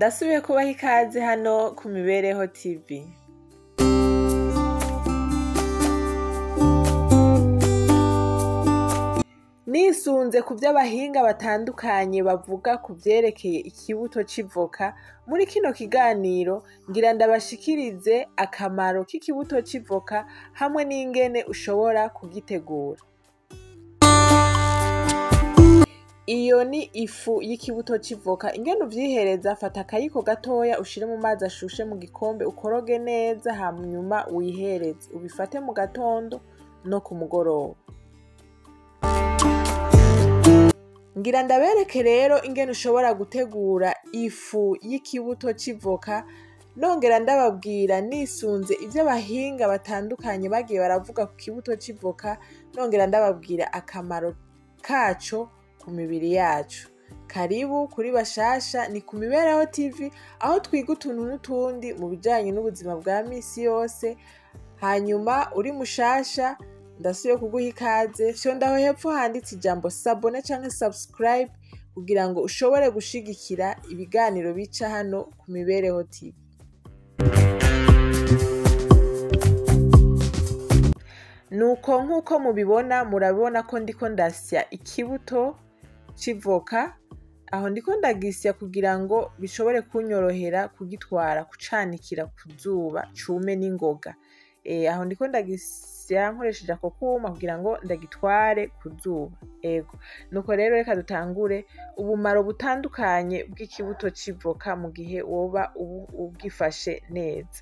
ndasubiye kubaha ikaze hano ku mibereho tv nisunze ku byo abahinga batandukanye bavuga ku vyerekeye ikibuto c'ivoka muri kino kiganiro ngira ndabashikirize akamaro k'ikibuto c'ivoka hamwe n'ingene ushobora kugitegura iyo ni ifu y'ikibuto c'ivoka ingene uvyihereza fata akayiko gatoya ushire mu mazi ashushe mu gikombe ukoroge neza hanyuma wihereze ubifate mu gatondo no ku mugoroba ngira ndabereke rero ingene ushobora gutegura ifu y'ikibuto c'ivoka nongera ndababwira nisunze ivyo abahinga batandukanye bagiye baravuga ku kibuto c'ivoka nongera ndababwira akamaro kaco ku mibiri yacu karibu kuri bashasha ni ku mibereho tv aho twiga utuntu n'utundi mu bijanye n'ubuzima bwa misi yose hanyuma uri mushasha ndasubiye kuguha ikaze fyondaho hepfo handitse ijambo sabone canke subscribe kugira ngo ushobore gushigikira ibiganiro bica hano ku mibereho tv nuko nk'uko mubibona murabibona ko ndiko ndasya ikibuto c'ivoka aho ndiko ndagisya kugira ngo bishobore kunyorohera kugitwara kucanikira ku zuba cume n'ingoga e, aho ndiko ndagisya nkoresheje ako kuma kugira ngo ndagitware ku zuba ego nuko rero reka dutangure ubumaro butandukanye bw'ikibuto c'ivoka mu gihe woba ubu- ubwifashe neza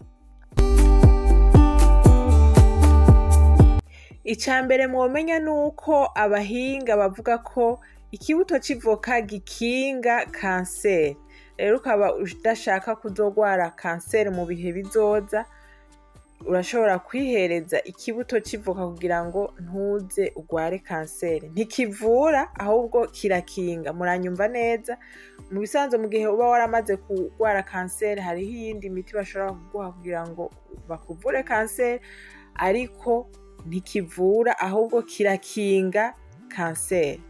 ica mbere mwomenya nuko abahinga bavuga ko ikibuto c'ivoka gikinga kanseri rero ukaba udashaka kuzogwara kanseri mu bihe bizoza urashobora kwihereza ikibuto c'ivoka kugira ngo ntuze ugware kanseri ntikivura ahubwo kirakinga muranyumva neza mu bisanzwe mu gihe uba waramaze kugwara kanseri hariho iyindi miti bashobora kuguha kugira ngo bakuvure kanseri ariko ntikivura ahubwo kirakinga kanseri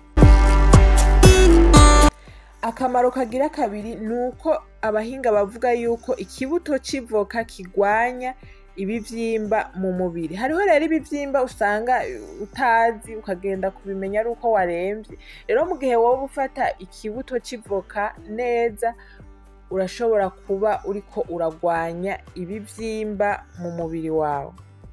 akamaro kagira kabiri ni uko abahinga bavuga yuko ikibuto c'ivoka kigwanya ibivyimba mu mubiri hariho rero ibivyimba usanga utazi ukagenda kubimenya ari uko waremvye rero mu gihe woba ufata ikibuto c'ivoka neza urashobora kuba uriko uragwanya ibivyimba mu mubiri wawe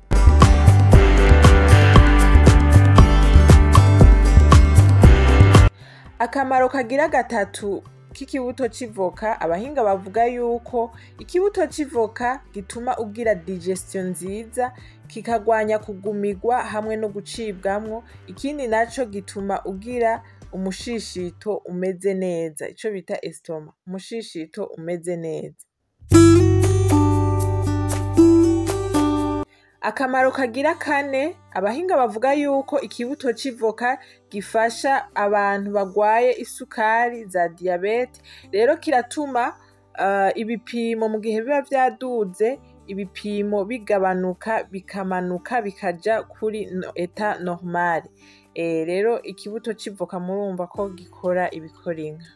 akamaro kagira gatatu k'ikibuto c'ivoka abahinga bavuga yuko ikibuto c'ivoka gituma ugira digestion nziza kikagwanya kugumigwa hamwe no gucibwamwo ikindi naco gituma ugira umushishito umeze neza ico bita estoma umushishito umeze neza akamaro kagira kane abahinga bavuga yuko ikibuto c'ivoka gifasha abantu bagwaye isukari za diyabete rero kiratuma uh, ibipimo mu gihe biba vyaduze ibipimo bigabanuka bikamanuka bikaja kuri no, eta normale e, rero ikibuto c'ivoka murumva ko gikora ibikora inka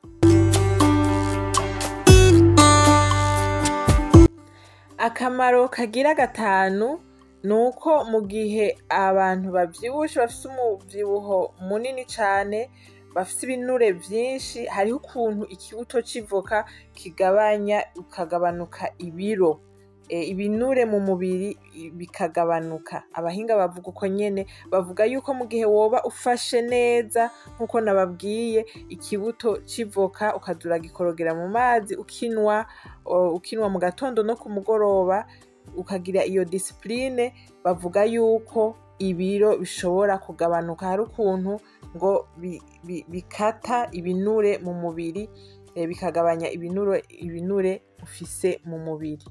akamaro kagira gatanu ni uko mu gihe abantu bavyibushe bafise umuvyibuho munini cane bafise ibinure vyinshi hariho ukuntu ikibuto c'ivoka kigabanya ukagabanuka ibiro e, ibinure mu mubiri i- bikagabanuka abahinga bavuga uko nyene bavuga yuko mu gihe woba ufashe neza nk'uko nababwiye ikibuto c'ivoka ukaza uragikorogera mu mazi ukinwa o, ukinwa mu gatondo no ku mugoroba ukagira iyo disipurine bavuga yuko ibiro bishobora kugabanuka hari ukuntu ngo bi- bi- bikata ibinure mu mubiri eh, bikagabanya ibinure ibinure ufise mu mubiri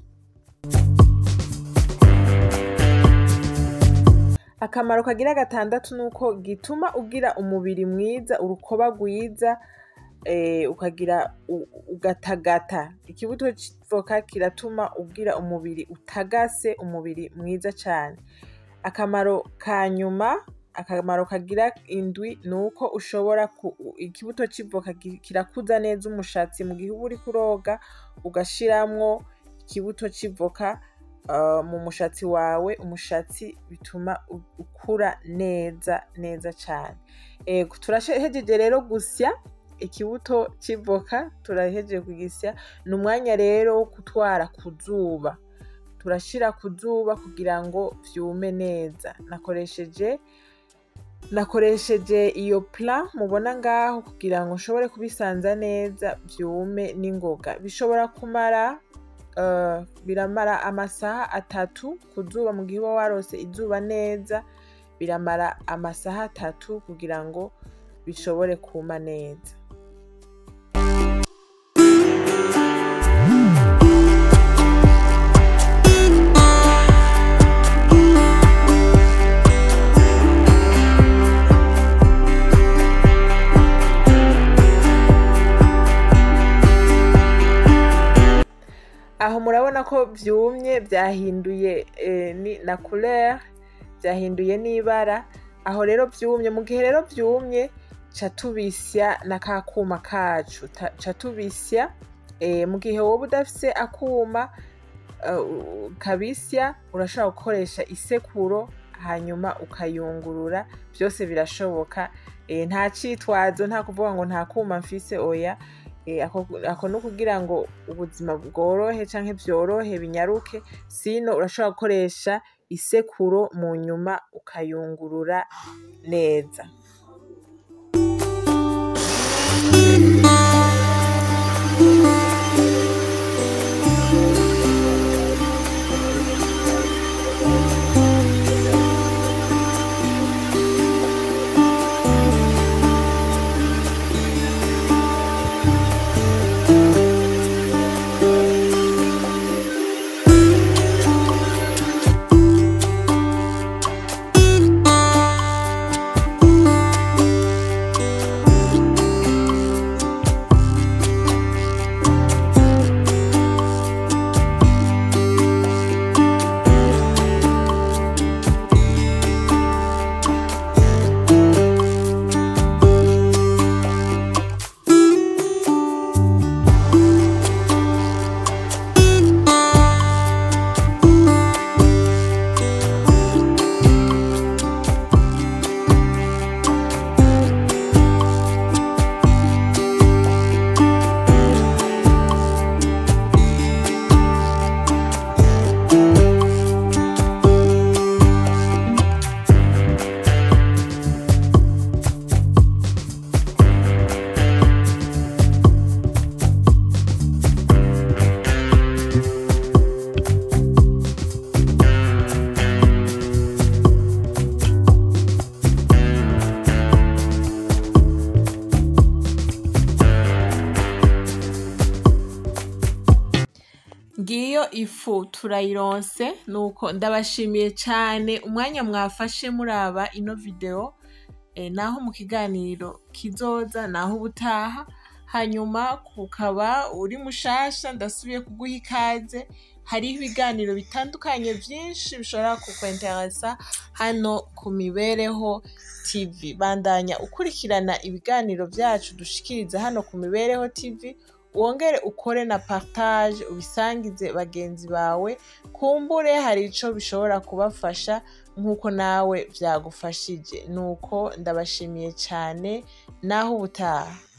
akamaro kagira gatandatu ni uko gituma ugira umubiri mwiza urukoba rwiza eh, ukagira u- ugatagata ikibuto c'ivoka kiratuma ugira umubiri utagase umubiri mwiza cane akamaro ka nyuma akamaro kagira indwi ni uko ushobora ikibuto c'ivoka kirakuza neza umushatsi mu gihe uba uriko uroga ugashiramwo ikibuto c'ivoka mu mushatsi wawe umushatsi bituma ukura neza neza cane turahejeje rero gusya ikibuto c'ivoka turahejeje kugisya ni umwanya rero wo gutwara ku zuba turashira ku zuba kugira ngo vyume neza nakoresheje nakoresheje iyo pla mubona ngaho kugira ngo nshobore kubisanza neza vyume n'ingoga bishobora kumara uh, biramara amasaha atatu ku zuba mu gihe uba warose izuba neza biramara amasaha atatu kugira ngo bishobore kuma neza aho murabona ko vyumye vyahinduye na couleur vyahinduye n'ibara aho rero vyumye mu gihe rero vyumye ca tubisya na ka kuma kacu ca tubisya mu gihe woba udafise akuma kabisya urashobora gukoresha isekuro hanyuma ukayungurura vyose birashoboka nta citwazo nta kuvuga ngo nta kuma mfise oya ako ni ukugira ngo ubuzima bworohe canke vyorohe binyaruke sino urashobora gukoresha isekuro mu nyuma ukayungurura neza ngiyo ifu turayironse nuko ndabashimiye cane umwanya mwafashe muraba ino video e, naho mu kiganiro kizoza naho ubutaha hanyuma kukaba uri mushasha ndasubiye kuguha ikaze hariho ibiganiro bitandukanye vyinshi bishobora kukwenteresa hano ku mibereho tv bandanya ukurikirana ibiganiro vyacu dushikiriza hano ku mibereho tv wongere ukore na partage ubisangize bagenzi bawe kumbure hari ico bishobora kubafasha nk'uko nawe vyagufashije nuko ndabashimiye cane naho ubutaha